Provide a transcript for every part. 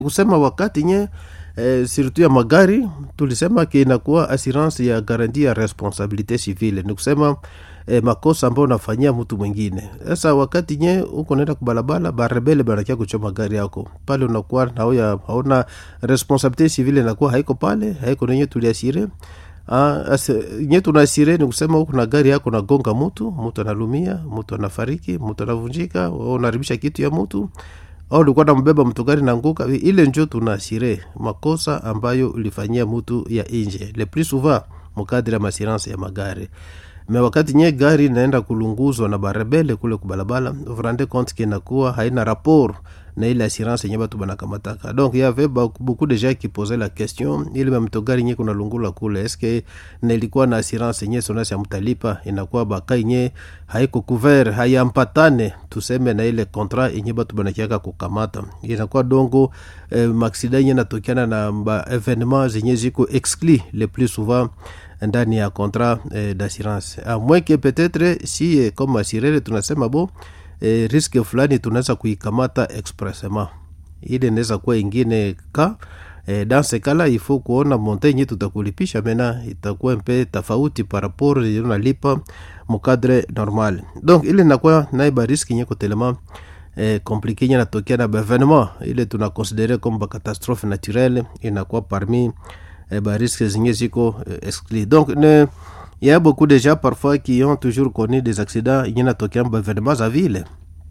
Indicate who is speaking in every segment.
Speaker 1: kusema wakati nye eh, surtout ya magari tulisema ke inakuwa assurance ya garanti ya responsabilite civile ni kusema eh, makosa ambayo unafanyia mtu mwingine sasa wakati nye uko naenda kubalabala barebele banakia kuchoma gari yako pale unakuwa nauya hauna responsabilite civile inakuwa haiko pale haiko nenye tuliasire Ah, nye tunasire ni kusema huku na gari yako nagonga mutu mutu analumia mutu anafariki mutu anavunjika unaharibisha kitu ya mutu au ulikuwa nambeba mtu gari nanguka ile njo tunasire makosa ambayo ulifanyia mutu ya inje le plus souvent mukadiri ya masirance ya magari me wakati nye gari naenda kulunguzwa na barebele kule kubalabala vrande compte ke nakuwa haina rapport na ile assurance yenye batu banakamataka donc y avait beaucoup de gens qui posaient la question ile mamto gari nye kuna lungula kule eske nilikuwa na assurance yenye sonasi ya mtalipa inakuwa bakai nye haiko couvert hayampatane tuseme na ile contrat yenye batu banakiaka kukamata inakuwa dongo eh, maksida yenye natokiana na ba evenement zenye ziko exclu le plus souvent ndani ya contrat eh, d'assurance a moins que peut-être si eh, comme assurere tunasema bo eh, riske fulani tunaweza kuikamata expressement ile inaweza kuwa ingine ka eh, dans ce cas là il faut kuona montagne tutakulipisha mena itakuwa mpe tofauti par rapport unalipa mukadre normal donc ile inakuwa naiba riski nye kotelema eh, komplike nye natokea na baevenement ile tunakonsidere comme bacatastrophe naturelle inakuwa parmi eh, barisque zenye ziko eh, exclu donc ne il y a beaucoup de gens parfois qui ont toujours connu des accidents yenye natokea baevenement za vile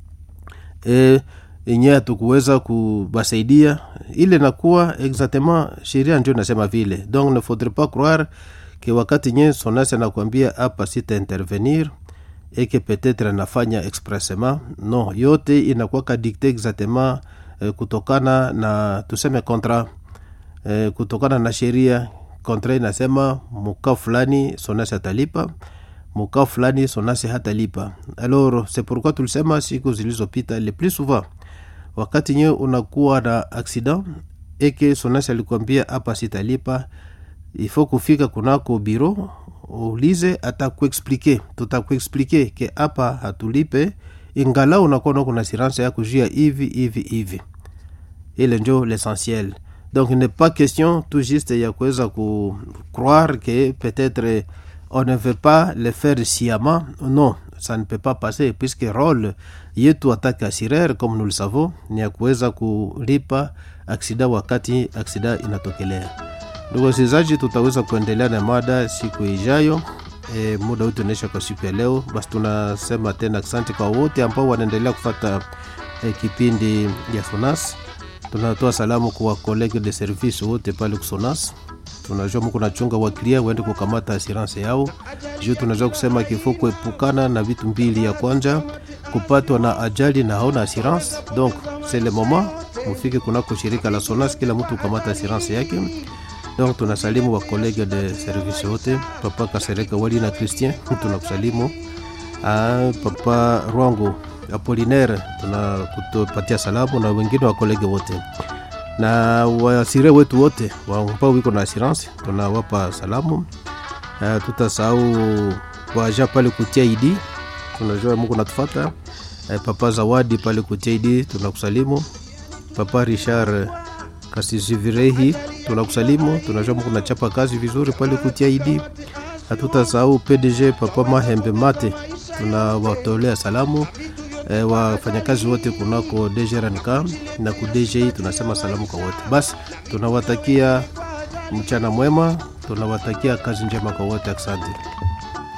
Speaker 1: e, yenye hatukuweza kubasaidia ile nakuwa exactement sheria ndio nasema vile donc ne faudrait pas croire ke wakati nye sonasi anakuambia hapa sita intervenir et que peut-être anafanya expressement non yote inakuwa kadikte exactement eh, kutokana na tuseme contrat eh, kutokana na sheria kontra inasema muka fulani sonasi atalipa muka fulani sonasi hatalipa alors c'est pourquoi tulisema siku zilizopita le plus souvent wakati nyewe unakuwa na accident eke sonasi alikwambia hapa sitalipa ifo kufika kunako biro ulize atakuexplike tutakuexplike ke hapa hatulipe ingala unakuwa nako na assurance yako juu ya hivi hivi hivi ile njo l'essentiel donc il n'est pas question tout juste ya kuweza ku croire que peut-être on ne veut pas le faire sciemment non ça ne peut pas passer puisque role yetu atake assureur comme nous le savons ni ya kuweza kulipa aksida wakati aksida inatokelea ndugu wasikilizaji tutaweza kuendelea na mada siku ijayo e, muda wetu unaisha kwa siku ya leo basi tunasema tena asante kwa wote ambao wanaendelea kufata e, kipindi ya sonas tunatoa salamu kwa kolege de service wote pale kusonas tunajua muko nachunga waklia waende kukamata assurance yao juu tunajua kusema kifo kuepukana na vitu mbili ya kwanja kupatwa na ajali na haona assurance donc c'est le moment mufike kunako shirika la sonas kila mtu kukamata assurance yake donc tunasalimu wakolege de service wote papa kasereka wali na christian tunakusalimu ah, papa rwango apolinaire tunakupatia salamu na wengine wa kolege wote na wasire wetu wote ambao wiko na assurance tunawapa salamu uh, tutasahau waja pale kutia idi tunajua mungu natufata uh, papa zawadi pale kutia idi tunakusalimu papa richard kasisivirehi tunakusalimu tunajua mungu nachapa kazi vizuri pale kutia idi hatutasahau pdg papa mahembe mate tunawatolea salamu e, wafanyakazi wote kunako dgrnk na ku dgi tunasema salamu kwa wote basi tunawatakia mchana mwema tunawatakia kazi njema kwa wote asante